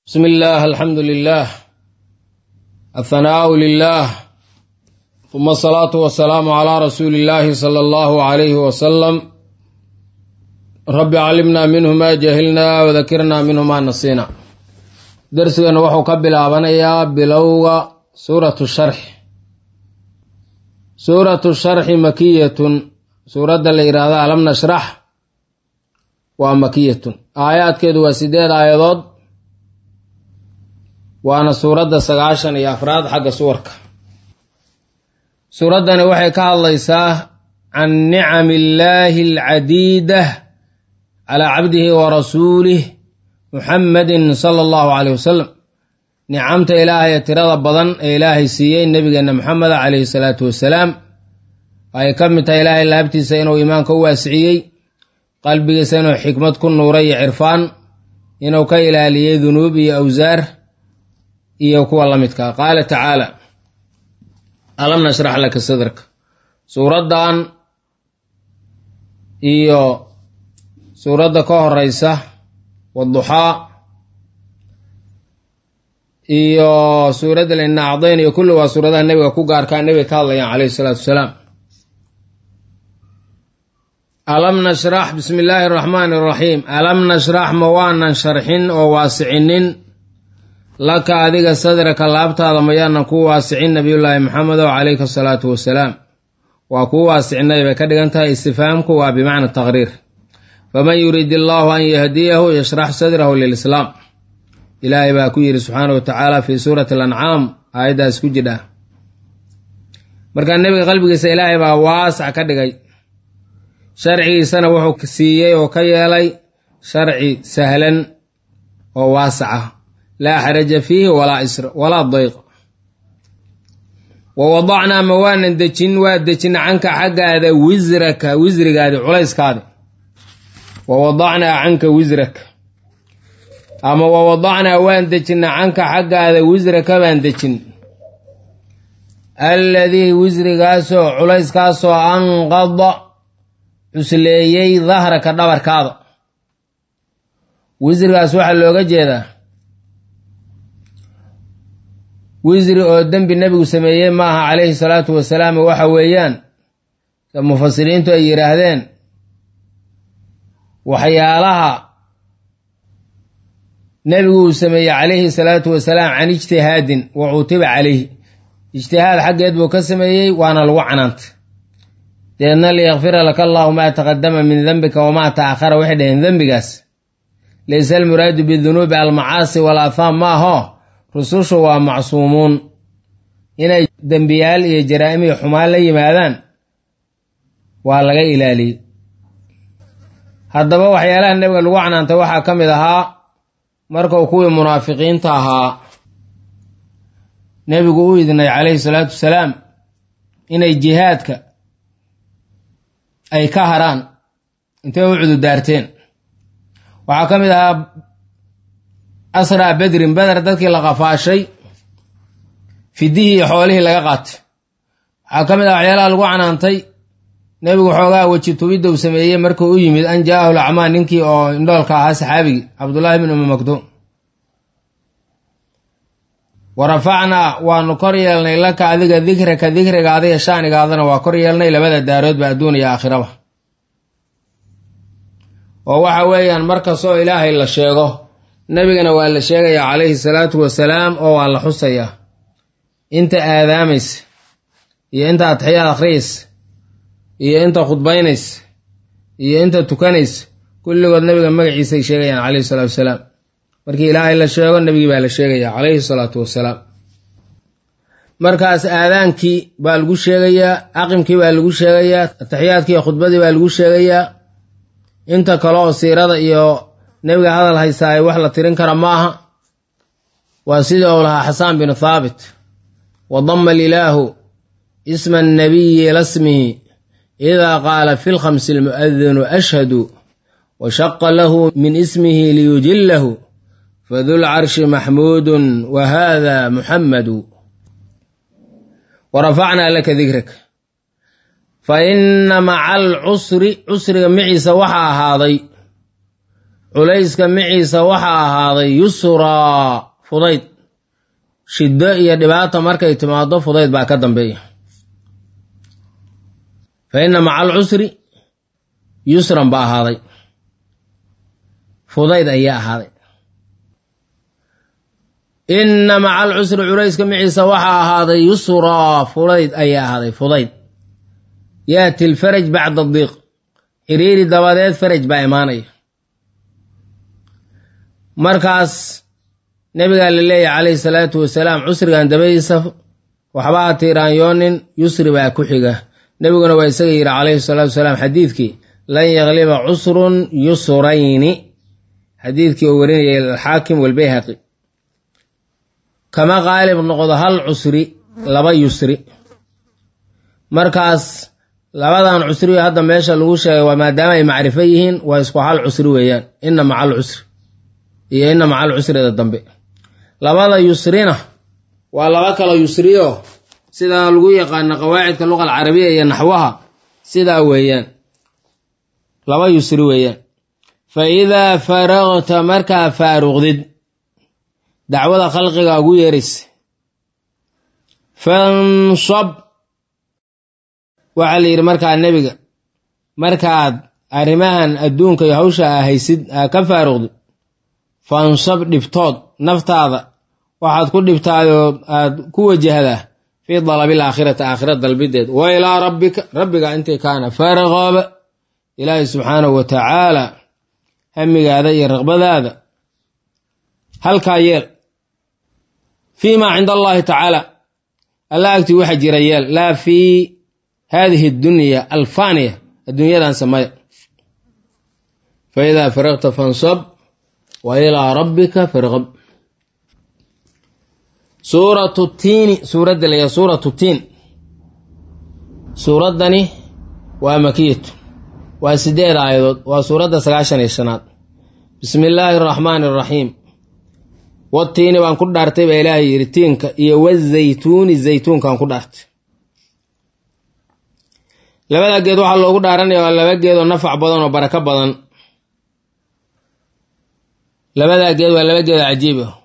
بسم الله الحمد لله الثناء لله ثم الصلاة والسلام على رسول الله صلى الله عليه وسلم رب علمنا منه ما جهلنا وذكرنا منه ما نسينا درسنا وحو كبلابنيا بلوغ سورة الشرح سورة الشرح مكية سورة الإرادة لم نشرح ومكية آيات كده وسيدات آيات waana suuradda sagaashan iyo afraad xagga suwarka suuraddani waxay ka hadlaysaa can nicami illaahi alcadiida calaa cabdihi wa rasuulih muxammadin sala allahu caleyh wasalam nicamta ilaahay ee tirada badan ee ilaahay siiyey nebigeenna moxameda caleyhi salaatu wasalaam ay ka mid tahay ilaahay laabtiisa inuu iimaanka u waasiciyey qalbigiisa inuu xikmad ku nuuray iyo cirfaan inuu ka ilaaliyey dunuub iyo awsaar iyo kuwa la midkaa qaala tacaala alam nashrax laka sadraka suuraddan iyo suuradda ka horeysa waduxaa iyo suuradda lina acdayn iyo kulli waa suuradaha nebiga ku gaarkaa nebiga ka hadlayaan caleyhi salaatu wasalaam alam nashrax bismi illaahi araxmaani araxiim alam nashrax ma waanan sharxin oo waasicinin laka adiga sadraka laabtaada mayaanan kuu waasicin nabiyullaahi maxamedow calayka asalaatu wasalaam waa kuu waasicinay bay ka dhigan tahay istifhaamku waa bimacna taqriir faman yuriid illaahu an yahdiyahu yashrax sadrahu lilislaam ilaahay baa ku yidhi subxaana wa tacaala fii suurati alancaam aayaddaas ku jidha markaa nebiga qalbigiisa ilaahay baa waasac ka dhigay sharcigiisana wuxuu siiyey oo ka yeelay sharci sahlan oo waasac ah laa xaraja fiihi walaa isra walaa dayq wa wadacnaa ma waanan dejin waa dejina canka xaggaada wisraka wisrigaadi culayskaadi wa wadacnaa canka wisraka ama wa wadacnaa waan dejina canka xaggaada wisraka baan dejin alladii wisrigaasoo culayskaasoo anqada cusleeyey dahraka dhabarkaada wisrigaas waxaa looga jeedaa wisri oo dembi nebigu sameeyey maaha calayhi salaatu wasalaam waxa weeyaan mufasiriintu ay yidhaahdeen waxyaalaha nebigu uu sameeyey calayhi salaatu wasalaam can ijtihaadin wa cutiba calayhi ijtihaad xaggeed buu ka sameeyey waana lagu canaantay deedna liyakfira laka allahu maa taqadama min dembika wamaa ta'akhara waxay dhaheen dembigaas laysa almuraadu bidunuubi almacaasi walaahaam maaho rusushu waa macsuumuun inay dembiyaal iyo jaraa'im iyo xumaan la yimaadaan waa laga ilaaliyey haddaba waxyaalaha nebiga lagu canaantay waxaa ka mid ahaa markuu kuwii munaafiqiinta ahaa nebigu u idnay calayhi salaatu wasalaam inay jihaadka ay ka haraan intay u cududaarteen waxaa ka mid ahaa asraa bedrin beder dadkii la qafaashay fidihii iyo xoolihii laga qaatay waxaa ka mid ah waxyaalaha lagu canaantay nebigu xoogaa weji tubidda uu sameeyey markuu u yimid an jaahu lacmaan ninkii oo indhoolka ahaa saxaabigii cabdullaahi bin umi maktuum wa rafacnaa waanu kor yeelnay laka adiga dikraka dikriga adiga shaanigaadana waa kor yeelnay labada daaroodba adduun iyo aakhiraba oo waxa weeyaan markastoo ilaahay la sheego nebigana waa la sheegayaa calayhi salaatu wasalaam oo waa la xusayaa inta aadaamaysa iyo inta adxiyaad akhriyaysa iyo inta khudbaynaysa iyo inta tukanaysa kulligood nebiga magaciisay sheegayaan calayhi salaatu wasalaam markii ilaahay la sheego nebigii baa la sheegayaa calayhi salaatu wasalaam markaas aadaankii baa lagu sheegayaa aqimkii baa lagu sheegayaa ataxiyaadkii iyo khudbadii baa lagu sheegayaa inta kale oo siirada iyo nebiga hadal haysaaye wax la tirin kara ma aha waa sidii uu lahaa xasaan binu thaabit wa dama alilaahu isma annabiyi ila smihi idaa qaala fi lkhamsi almu'adinu ashhadu wa shaqa lahu min ismihi liyujillahu fadulcarshi maxmuudun wa hada muxammadu wa rafacnaa laka dikraka fa ina maca alcusri cusriga maciisa waxaa ahaaday culayska miciisa waxaa ahaaday yusraa fudayd shiddo iyo dhibaata markay timaado fudayd baa ka dambeeya fa inna maca alcusri yusran baa ahaaday fudayd ayaa ahaaday inna maca alcusri culayska miciisa waxaa ahaaday yusraa fudayd ayaa ahaaday fudayd yaati alfaraj bacda diiq xiriiri dabadeed faraj baa imaanaya markaas nebigaa la leeyahy calayhi salaatu wasalaam cusrigan dabadiisa waxba ha tiiraanyoonin yusri baa ku xiga nebiguna waa isaga yidhi calayhi salaatu wasalaam xadiidkii lan yagliba cusrun yusrayni xadiidkii uu warinayay alxaakim walbayhaqi kama qaalib noqdo hal cusri laba yusri markaas labadan cusriyo hadda meesha lagu sheegay waa maadaama ay macrifo yihiin waa isku hal cusri weeyaan inna maca alcusri iyo inna maca alcusrida dambe labada yusrina waa laba kalo yusriyo sidaa lagu yaqaano qawaacidka luqa alcarabiya iyo naxwaha sidaa weeyaan laba yusri weeyaan fa idaa faragta markaa faaruqdid dacwada khalqiga ugu yeeraysa fansab waxaa la yidhi markaa nebiga markaad arrimahan adduunka iyo hawsha a haysid aa ka faaruqdid fansab dhibtood naftaada waxaad ku dhibtaayoo aad ku wajahdaa fii dalabil aakhirati aakhira dalbideed wa ilaa rabbika rabbiga intii kaana farqaba ilaahay subxaanahu wa tacaala hamigaada iyo raqbadaada halkaa yeel fii maa cinda allahi tacaala alla agtii waxa jira yeel laa fii haadihi dunya alfaaniya adduunyadan samaya fa idaa faraqta fansab wa ilaa rabbika farqab suuratu tiini suuradda layaa suuratu tiin suuraddani waa makiyatu waa sideed aayadood waa suuradda sagaashan iyo shanaad bismi illaahi araxmaani araxiim watiini baan ku dhaartay baa ilaahay yidhi tiinka iyo wazaytuuni zaytuunkaan ku dhaartay labada geed waxaa loogu dhaaranaya waa laba geed oo nafac badan oo barako badan labadaa geed waa laba geed oo cajiib ah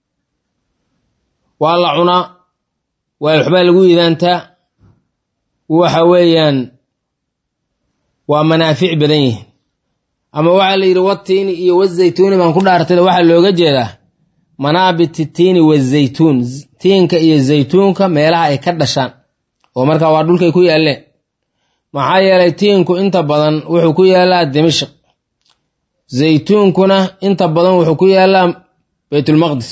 waa la cunaa waa waxbaa lagu iidaantaa waxa weeyaan waa manaafic badan yihiin ama waxaa la yidhi watiini iyo wazaytuuni baan ku dhaartay waxaa looga jeedaa manaabiti tiini wazaytuun tiinka iyo zaytuunka meelaha ay ka dhashaan oo markaa waa dhulkay ku yaalleen maxaa yeelay tiinku inta badan wuxuu ku yaallaa dimashq zaytuunkuna inta badan wuxuu ku yaallaa baytulmaqdis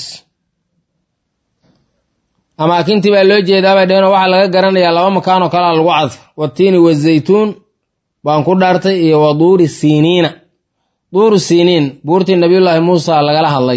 amaakintii baa loo jeedaabay dheheenoo waxaa laga garanayaa laba makaanoo kalea lagu cadfo watiini wazaytuun baan ku dhaartay iyo wa duuri siiniina duuru siiniin buurtii nabiyullaahi muusa lagala hadlay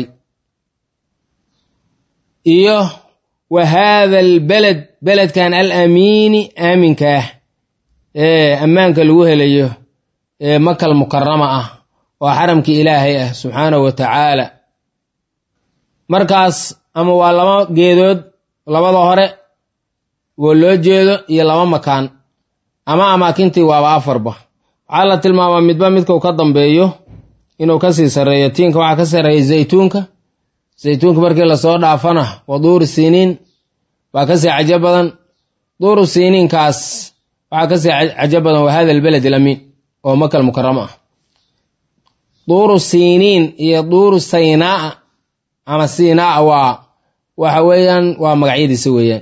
iyo wa haada albeled beledkan al amiini aaminka ah ee ammaanka lagu helayo ee makal mukarama ah oo xaramkii ilaahay ah subxaanahu wa tacaala markaas ama waa laba geedood labada hore oo loo jeedo iyo laba makaan ama amaakintii waaba afarba waxaa la tilmaamaa midba midkau ka dambeeyo inuu kasii sarreeyo tiinka waxaa ka sarreeya zaytuunka zaytuunka markii lasoo dhaafana waa duuru siiniin waa kasii cajo badan duuru siiniinkaas waxaa kasii cajo badan waa hada albeled alamiin oo makal mukarama ah duuru siiniin iyo duuru saynaa ama siinaa waa waxa weeyaan waa magacyadiisa weeyaan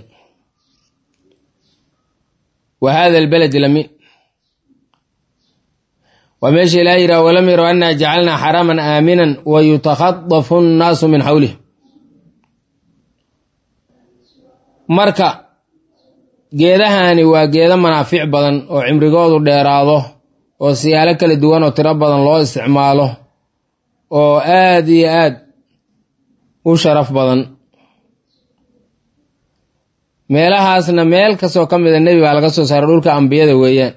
wa hada albeled alamiin waa meesha ilaah yidhaha walam yarow annaa jacalnaa xaraman aaminan wa yutakhadafu nnaasu min xawlih marka geedahani waa geedo manaafic badan oo cimrigoodu dheeraado oo siyaalo kala duwan oo tiro badan loo isticmaalo oo aad iyo aad u sharaf badan meelahaasna meel kastoo ka mida nebi baa laga soo saaray dhulka ambiyada weeyaan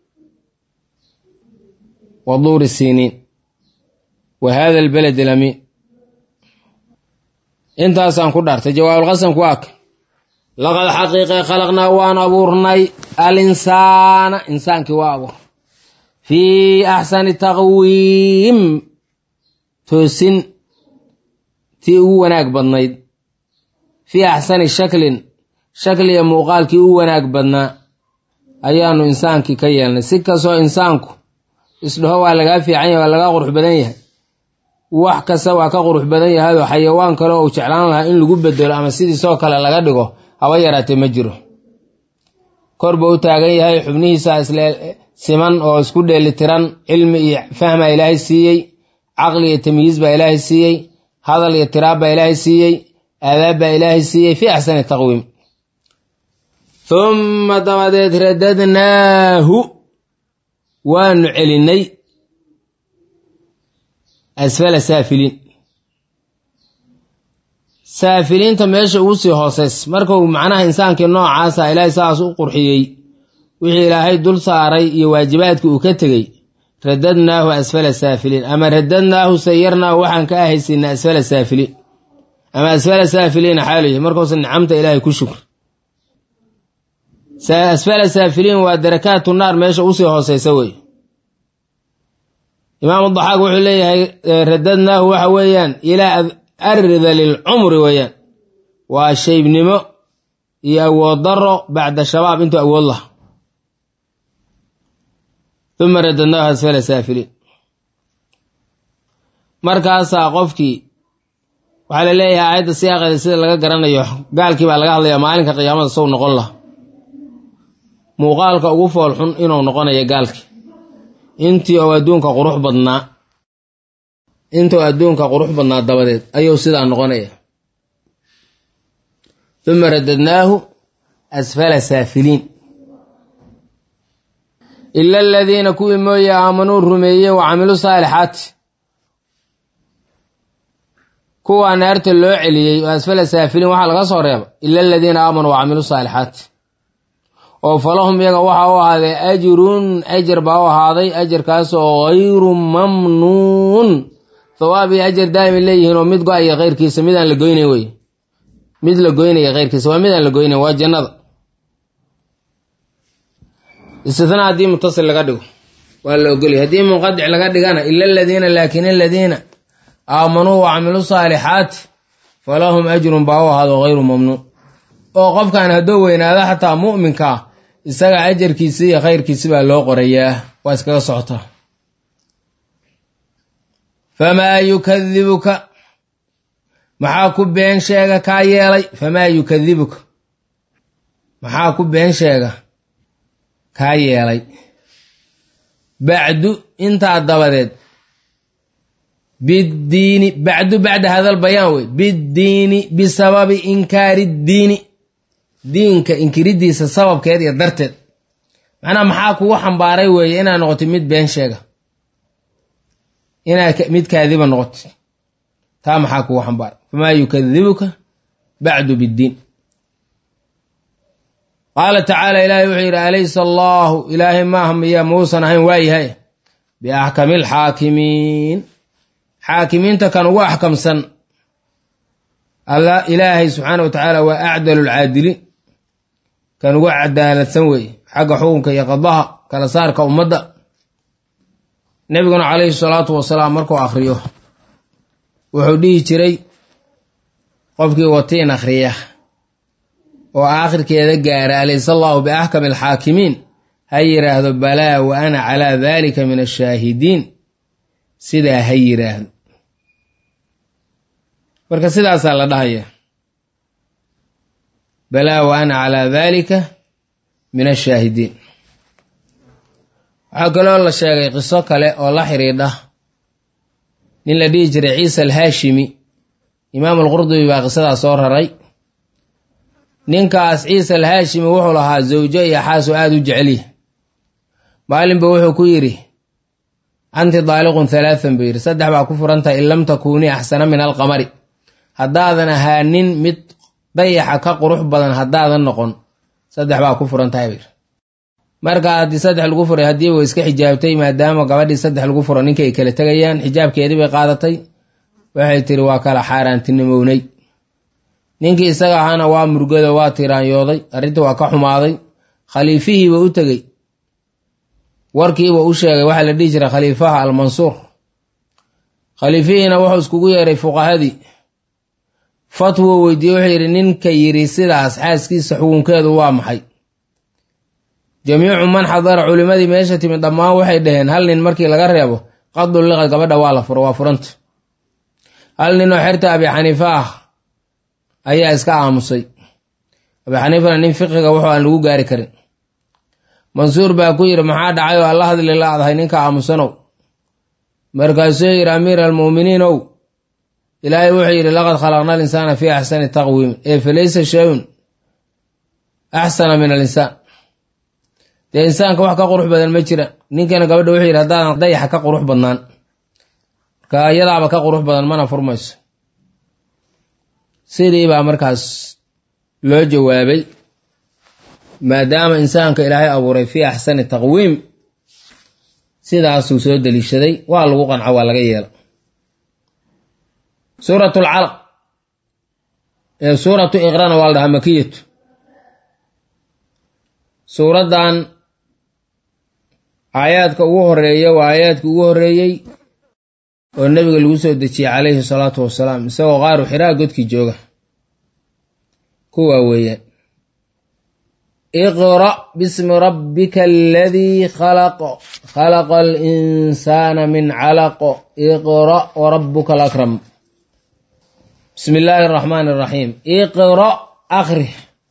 wa duuri siiniin wa hada albeled alamiin intaasaan ku dhaartay jawaabulqasamku waa ka laqad xaqiiqe khalaqnaa waan abuurnay al insaana insaankii waa abuur fii axsani taqwiim toosin tii ugu wanaag badnayd fii axsani shaklin shakliga muuqaalkii u wanaag badnaa ayaanu insaankii ka yeelnay si kastoo insaanku isdhaho waa lagaa fiican yahay waa lagaa qurux badan yahay wax kasta waa ka qurux badan yahayoo xayawaan kale uu jeclaan lahaa in lagu bedelo ama sidiisoo kale laga dhigo haba yaraatee ma jiro kor buu u taagan yahay xubnihiisa isle siman oo isku dheelitiran cilmi iyo fahma ilaahay siiyey caqli iyo tamyiis baa ilaahay siiyey hadal iyo tiraab baa ilaahay siiyey aadaab baa ilaahay siiyey fii axsani taqwiim humma dabadeed radadnaahu waanu celinnay asfala saafiliin saafiliinta meesha ugu sii hooseys markuu macnaha insaankii noocaasa ilaahay saas u qurxiyey wixii ilaahay dul saaray iyo waajibaadkii uu ka tegey radadnaahu asfala saafiliin ama radadnaahu sayarnaahu waxaan ka ahaysiina asfala saafiliin ama asfala saafiliina xaaluyahy markuusa nicamta ilaahay ku shukr asfala saafiliin waa darakaatu naar meesha usii hooseysa wey imaamu daxaaq wuxuu leeyahay radadnaahu waxa weeyaan ilaa ardali lcumri weeyaan waa shaybnimo iyo awood daro bacda shabaab intuu awood laha uma radadnaahu asfala saafiliin markaasaa qofkii waxaa la leeyahay aayadda siyaaqeeda sida laga garanayo gaalkii baa laga hadlayaa maalinka qiyaamada sow noqon laha muuqaalka ugu foolxun inuu noqonayo gaalkii intii oo adduunka qurux badnaa intuu adduunka qurux badnaa dabadeed ayuu sidaa noqonaya uma radadnaahu asfala saafiliin ila aladiina kuwii mooye aamanuu rumeeyey wa camiluu saalixaati kuwaa naarta loo celiyey oo asfala saafiliin waxaa laga soo reeba ila aladiina aamanuu wa camiluu saalixaati oo falahum iyaga waxaa u ahaaday ajrun ajar baa u ahaaday ajarkaasoo hayru mamnuun thawaab iyo ajar daa'ima leeyihiin oo mid go-aya keyrkiisa midaan la goynayn wey mid la goynaya keyrkiisa waa midaan la goynayn waa jannada istinaa haddii mutasil laga dhigo waa la ogolya haddii munqadic laga dhigana ila aladiina laakin aladiina aamanuu wa camiluu saalixaati falahum ajrun baa u ahaado hayru mamnuun oo qofkan hadduu weynaado xataa mu'minka ah isaga ajarkiisi iyo khayrkiisi baa loo qorayaa waa iskaga socotaa famaa yukadibuka maxaa ku been sheega kaa yeelay famaa yukadibuka maxaa ku been sheega kaa yeelay bacdu intaa dabadeed biddiini bacdu bacda hadal bayaan wey biddiini bisababi inkaari ddiini diinka inkiridiisa sababkeed iyo darteed macnaha maxaa kugu xambaaray weeye inaad noqotid mid been sheega inaad mid kaadiba noqotid taa maxaa kugu xambaaray famaa yukadibuka bacdu biddiin qaala tacaala ilaahay wuxuu yidhi alaysa allaahu ilaahay maaha miya muusan ahayn waayahay biaxkami alxaakimiin xaakimiinta kan ugu axkamsan alla ilaahay subxaana wa tacaala waa acdalu lcaadiliin kan ugu cadaaladsan weeye xagga xukunka iyo qadaha kala saarka ummadda nebiguna calayhi salaatu wasalaam markuu akhriyo wuxuu dhihi jiray qofkii watiin akhriya oo aakhirkeeda gaara alaysa allaahu biaxkami alxaakimiin ha yidhaahdo balaa wa ana calaa dalika min ashaahidiin sidaa ha yidhaahdo marka sidaasaa la dhahaya balaa wa ana calaa dalika min ashaahidiin waxaa kaloo la sheegay qiso kale oo la xidhiidha nin la dhihi jiray ciisa alhaashimi imaam alqurdubi baa qisadaa soo raray ninkaas ciisa alhaashimi wuxuu lahaa zawjo iyo xaasu aada u jeceliya maalinba wuxuu ku yidhi anti daaliqun halaathan buu yidhi saddex baa ku furantahay in lam takuunii axsana min alqamari haddaadan ahaanin mid dayaxa ka qurux badan haddaadan noqon saddex baa ku furan tahay bayr marka haddii saddex lagu furay haddii way iska xijaabtay maadaama gabadhii saddex lagu furo ninkii ay kala tegayaan xijaabkeedii bay qaadatay waxay tiri waa kala xaaraantinimownay ninkii isaga ahaana waa murgado waa tiraanyooday arrintii waa ka xumaaday khaliifihiiba u tegey warkiiba u sheegay waxaa la dhihi jiray khaliifaha almansuur khaliifihiina wuxuu iskugu yeeray fuqahadii fatwo weydiiye wuxuu yidhi ninka yidhi sidaas xaaskiisa xukunkeedu waa maxay jamiicu man xadara culimmadii meesha timid dhammaan waxay dhaheen hal nin markii laga reebo qadul liqad gabadha waa la furo waa furanta hal ninoo xerta abi xaniifa ah ayaa iska aamusay abi xaniifana nin fiqiga wuxuu aan lagu gaari karin mansuur baa ku yidhi maxaa dhacay oo alla hadli la adahay ninka aamusanow markaasuu yidhi amiira almu'miniin ow ilaahay wuxuu yidhi laqad khalaqna alinsaana fii axsani taqwiim ee falaysa shayun axsana min alinsaan dee insaanka wax ka qurux badan ma jira ninkana gabadha wuxuu yidhi haddaadan dayaxa ka qurux badnaan marka iyadaaba ka qurux badan mana furmayso sidii baa markaas loo jawaabay maadaama insaanka ilaahay abuuray fii axsani taqwiim sidaasuu soo deliishaday waa lagu qanco waa laga yeela suurat alcalaq ee suuratu iqrana waa la dhahaa makiyatu suuraddan aayaadka ugu horeeya waa aayaadka ugu horeeyey oo nebiga lagu soo dejiyey calayhi salaatu wasalaam isagoo qaaru xiraa godkii jooga kuwaa weeyaan iqra' bismi rabbika aladii khalaq khalaqa alinsaana min calaq iqra' warabuka alakram bismi illaahi araxmaani araxiim iqra' akri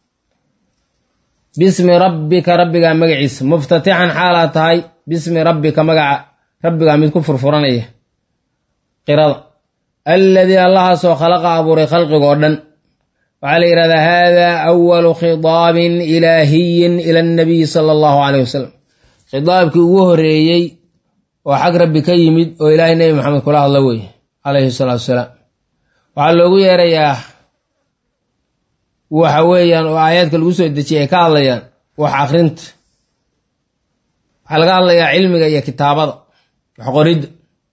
bismi rabbika rabbigaa magaciisa muftatixan xaalaa tahay bismi rabbika magaca rabbigaa mid ku furfuranaya qirada alladii allahaasoo khalaqa abuuray khalqigoo dhan waxaa la yidhahdaa haadaa awalu khidaabin ilaahiyin ila annabiyi sala allahu caleyh wasalam khidaabkii ugu horeeyey oo xag rabbi ka yimid oo ilaahay nebi maxamed kula hadla weeye calayhi salaatu wasalaam waxaa loogu yeerayaa waxa weeyaan oo aayaadka lagu soo dejiyay ay ka hadlayaan wax akrinta waxaa laga hadlayaa cilmiga iyo kitaabada wax qoridda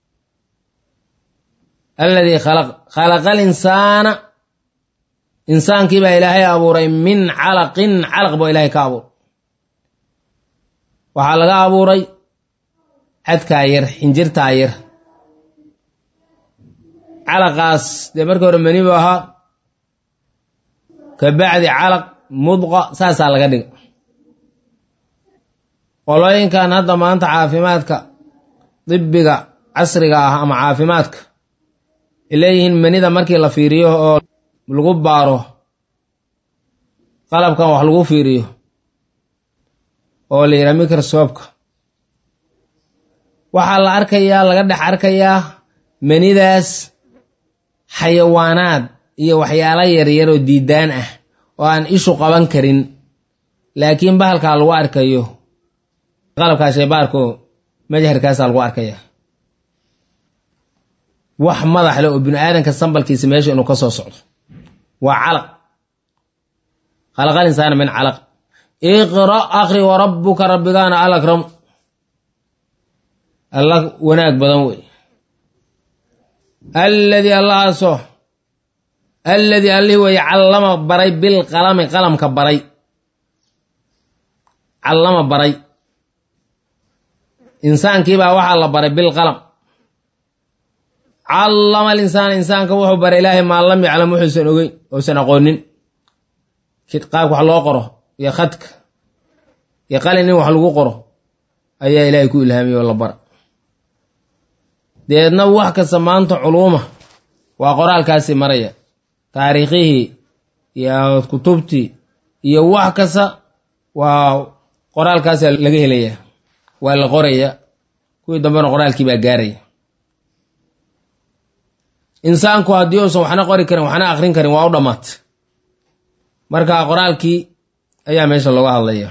alladii khalaq khalaqa alinsaana insaankii baa ilaahay abuuray min calaqin calaq baa ilaahay ka abuuray waxaa laga abuuray cadkaa yar xinjirtaa yar calaqaas dee markii hore mani bu ahaa ka bacdi calaq mudqa saasaa laga dhiga qolooyinkan hadda maanta caafimaadka dibiga casriga ah ama caafimaadka ay leeyihiin manida markii la fiiriyo oo lagu baaro qalabkan wax lagu fiiriyo oo la yidhaha microsobka waxaa la arkayaa laga dhex arkayaa manidaas xayawaanaad iyo waxyaalo yaryar oo diidaan ah oo aan ishu qaban karin laakiin bahalkaa lagu arkayo qalabkaa shaybaarko majharkaasaa lagu arkaya wax madax leh oo bini aadanka sambalkiisa meesha inuu ka soo socdo waa calaq khalaqal insaana min calaq iqra' akri wa rabbuka rabbigaana al akram alla wanaag badan wey alladii allahaasoo alladii allihii weeye callama baray bilqalami qalamka baray callama baray insaankiibaa waxaa la baray bilqalam callama alinsaana insaanka wuxuu baray ilaahay maa lam yaclam wuxuusan ogeyn uusan aqoonin qaabka wax loo qoro iyo khadka iyo qalin in wax lagu qoro ayaa ilaahay ku ilhaamiyey oo la bara deedna wax kasta maanta culuuma waa qoraalkaasi maraya taariikhihii iyo kutubtii iyo wax kasta waa qoraalkaasa laga helaya waa la qoraya kuwii dambena qoraalkii baa gaaraya insaanku haddii uusan waxna qori karin waxna akrin karin waa u dhammaatay marka qoraalkii ayaa meesha looga hadlaya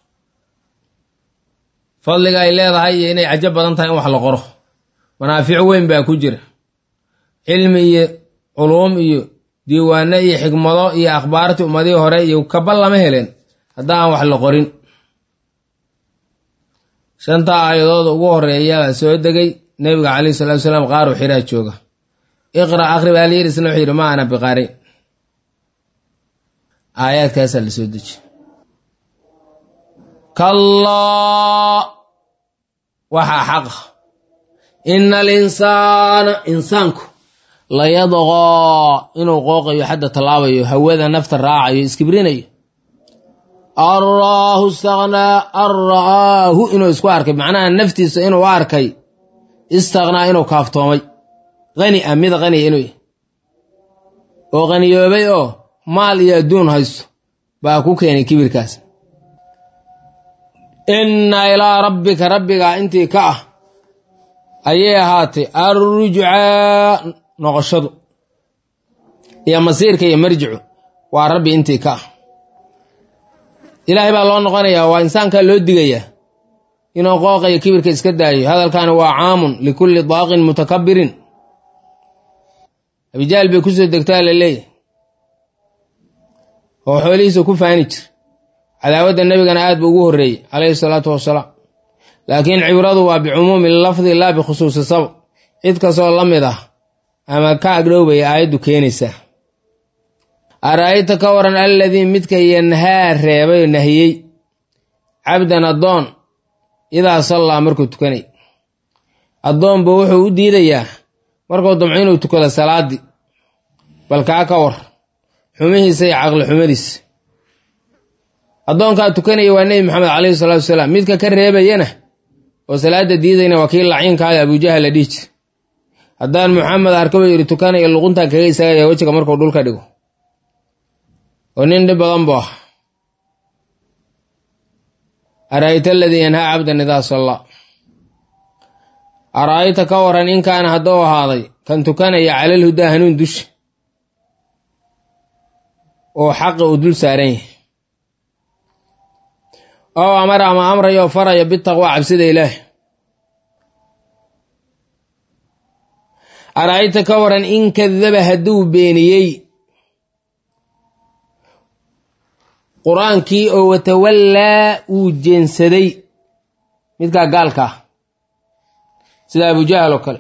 fadliga ay leedahay iyo inay cajo badan tahay in wax la qoro manaafico weyn baa ku jira cilmi iyo culuum iyo diiwaano iyo xikmado iyo akhbaartii ummadihii hore iyo kaba lama heleen haddaan wax la qorin shantaa aayadooda ugu horeeya baa soo degay nebiga calayhi salatu wasalaam qaaru xiraa jooga iqra akri baa layidhi isna wuxuu yidhi ma ana biqaari aayaadkaasaa la soo dejiye kallaa waxaa xaqa ina alinsaana insaanku layadqoo inuu qooqayo xadda tallaabayo hawada nafta raacayo iskibrinayo an ra'aahu istaknaa an ra'aahu inuu isku arkay macnaha naftiisa inuu arkay istaknaa inuu kaaftoomay qani a mid qaniya inuu yahy oo qaniyoobay oo maal iyo adduun haysto baa ku keenay kibirkaas inna ilaa rabbika rabbigaa intii ka ah ayay ahaatay arrujcaa noqoshadu iyo masiirka iyo marjicu waa rabbi intii ka ah ilaahay baa loo noqonayaa waa insaankaa loo digayaa inuu qooqayo kibirka iska daayo hadalkani waa caamun likulli daaqin mutakabirin abijaal bay kusoo degtaa la leeyahy oo xoolihiisa ku faani jir cadaawadda nebigana aad buu ugu horreeyey calayhi salaatu wasalaam laakiin cibradu waa bicumuumi lafdi laa bikhusuusi sabab cid kastoo la mid ah ama ka agdhowbaya aayaddu keenaysaa ara'ayta ka waran alladii midka yanhaa reebay oo nahiyey cabdan addoon idaa sallaa markuu tukanay addoonbu wuxuu u diidayaa markuu damco inuu tukado salaaddii bal kaa ka war xumihiisa iyo caqli xumadiisa addoonkaa tukanaya waa nebi maxamed calayhi salaatu wasalaam midka ka reebayana oo salaadda diidayna waa kii laciinkaada abujahal la dhihi jir haddaan muxamed arka buu yidhi tukanaya luquntaa kaga istaagaya wejiga markuu dhulka dhigo oo nin dhib badan buu ah ara'ayta aladii yanhaa cabdan idaa sallaa ara'ayta ka waran in kaana hadduu ahaaday kan tukanaya calal hudaa hanuun dusha oo xaqa uu dul saaran yahay oo amar ama amrayo faraya bitaqwa cabsida ilaah ara'ayta ka waran in kadaba hadduu beeniyey qur-aankii oo watawallaa uu jeensaday midkaa gaalka ah sida abujahal oo kale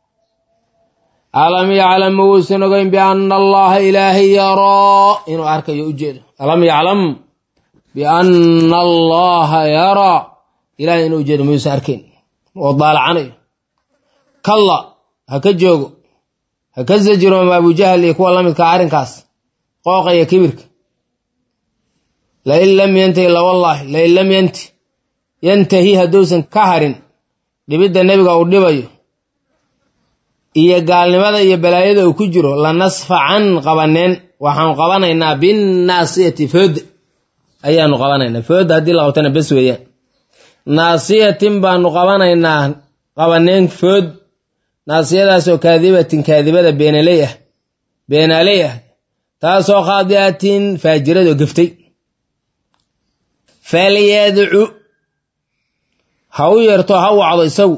alam yaclam ma wuusan ogeyn bianna allaha ilaahay yaraa inuu arkayo ujeedo alam yaclam bianna allaha yaraa ilahay inuu ujeedo mayuusan arkayn oo daalacanayo kalla ha ka joogo ha ka sajiroomo abujahal iyo kuwa la midkaa arrinkaas qooqaya kibirka lain lam yantahi lawallaahi lain lam yanti yantahi hadduusan ka harin dhibidda nebiga uu dhibayo iyo gaalnimada iyo balaayada uu ku jiro lanasfacan qabaneen waxaanu qabanaynaa binnaasiyati food ayaanu qabanaynaa food haddii la qabtana bes weeyaan naasiyatin baanu qabanaynaa qabaneen food naasiyadaasoo kaadibatin kaadibada beenaley ah beenaaley ah taasoo khaadi'atin faajirado geftay falyadcu ha u yeerto ha wacdo isagu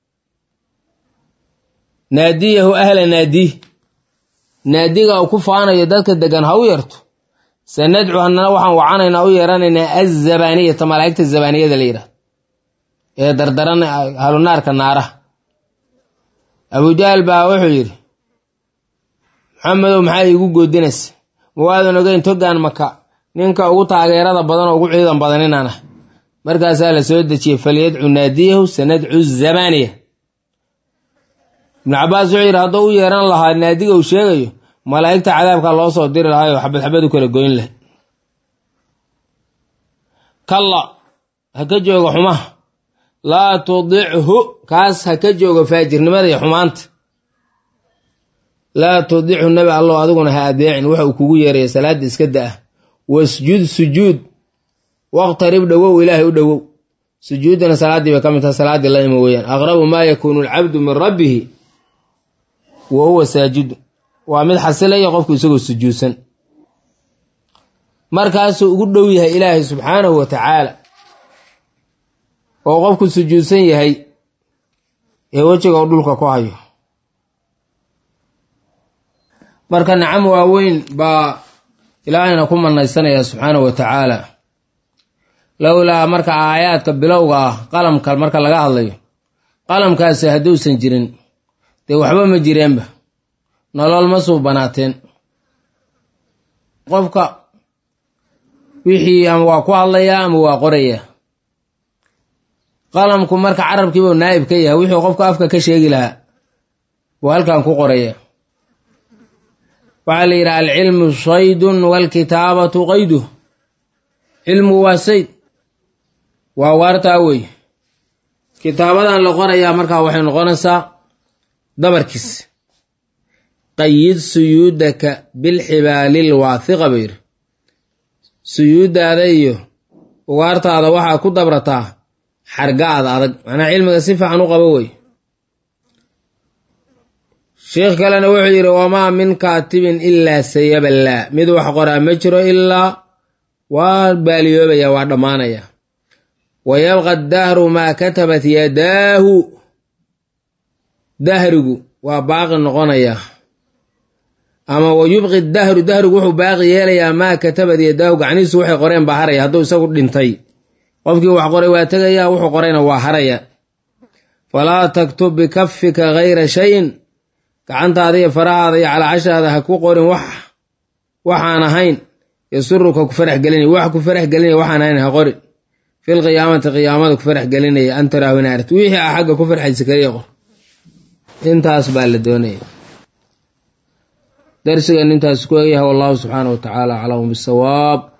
naadiyahu ahla naadiih naadiga uu ku faanayo dadka degan ha u yeerto sanadcu hanana waxaan wacanaynaa u yeeranaynaa azabaniyata malaa'igta zabaniyada la yidhahdo ee dardaran halunaarka naaraha abujahal baa wuxuu yidhi maxamedow maxaa iigu goodinaysa ma waadan ogeyn togaan maka ninka ugu taageerada badan oo ugu ciidan badan inaan ah markaasaa la soo dejiyey falyadcu naadiyahu sanadcu zabaniya ibnu cabaas wuxuu yidhi hadduu u yeeran lahaa naadiga uu sheegayo malaa'igta cadaabka loo soo diri lahaayoo xabad xabad u kala goyn lahay kalla ha ka joogo xumaha laa tudichu kaas ha ka joogo faajirnimada iyo xumaanta laa tudichu nabi allow adiguna ha adeecin waxa uu kugu yeeraya salaadda iska da-ah wasjud sujuud waqtarib dhowow ilaahay u dhowow sujuuddana salaaddii bay ka mid taha salaaddii la ima weeyaan aqrabu maa yakuunu alcabdu min rabbihi wa huwa saajidu waa mid xasilaya qofku isagoo sujuudsan markaasuu ugu dhow yahay ilaahay subxaanahu wa tacaala oo qofku sujuudsan yahay ee wejiga u dhulka ku hayo marka nacam waaweyn baa ilaahayna ku manaysanaya subxaanahu wa tacaala lowlaa marka aayaadka bilowga ah qalamka marka laga hadlayo qalamkaasi hadduusan jirin dee waxba ma jireenba nolol ma suu banaateen qofka wixii ama waa ku hadlayaa ama waa qorayaa qalamku marka carabkiibuu naa'ib ka yahay wuxuu qofka afka ka sheegi lahaa buu halkan ku qoraya waxaa la yidhaha alcilmu saydun waalkitaabatu qayduh cilmigu waa sayd waa waartaa wey kitaabadan la qorayaa markaa waxay noqonaysaa dabarkiis qayid suyuudaka bilxibaalil waathiqa buu yidhi suyuuddaada iyo ugaartaada waxaa ku dabrataa xargaada adag macnaa cilmiga si fiican u qabo wey sheikh kalena wuxuu yidhi wamaa min kaatibin ilaa sayaballaa mid wax qoraa ma jiro ilaa waa baaliyoobaya waa dhammaanaya wa yabqa dahru maa katabat yadaahu dahrigu waa baaqi noqonaya ama wa yubqi dahru dahrigu wuxuu baaqi yeelayaa maa katabat yadaahu gacnihiisu waxay qoreen baa haraya hadduu isagu dhintay qofkii wax qoray waa tegaya wuxuu qorayna waa haraya falaa taktub bikafika gayra shayin gacantaada iyo farahaada iyo calaacashaada ha ku qorin wax waxaan ahayn yasuruka ku farax gelinaya wax ku farax gelinaya waxaan ahayn ha qorin fil qiyaamati qiyaamada ku farax gelinaya an taraahu in aragti wixii a xagga ku farxaysa kaliya qor intaas baa la doonaya darsigan intaas ku egyahay wallahu subxaana wa tacaala aclamu bisawaab